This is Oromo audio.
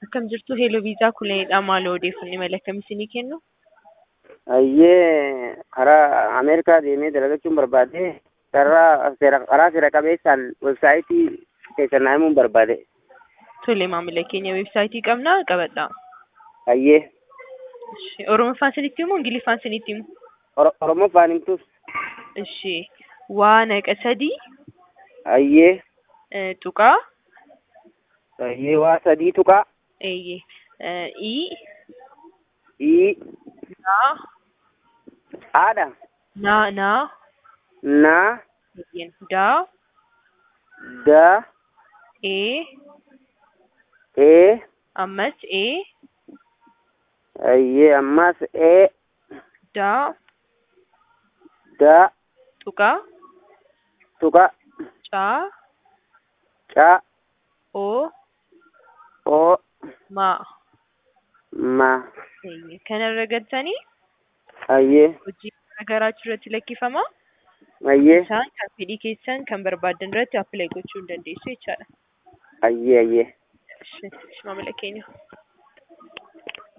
Akkam jirtu Heeloo Viizaa Kuleedha. Maaloo odeeffannoo imala akkamii isinii kennu? Ayyee karaa Ameerikaa deemee dalagachuun barbaade karaa seera karaa seera qabeessaan websaayitii keessan naa himuun barbaade. Tole maamila keenya weebsaayitii qabnaa qabadhaa. Ayyee Ishi, Oromoffaan isinitti himu Ingiliffaan isinitti himu? Oro- Oromoffaan himtus. Ishi waa naqa sadii Ayyee eh, tuqaa ayyee waa sadii tuqaa eeyyee eh, ii ii naa haadha naa naa naa eeyyeen daa da ee ee ammas ee ayyee ammas ee daa da tuqaa tuqaa caa caa oo oo maa ma eeyyee kanarra galtanii ayyee hojii garaagaraatu irratti lakkifama. ayyee Isaan kan fedhii keessan kan barbaadan irratti appilaayi gochuu dandeessu jechaadha. ayyee ayyee Ishi, ishi maamila keenya.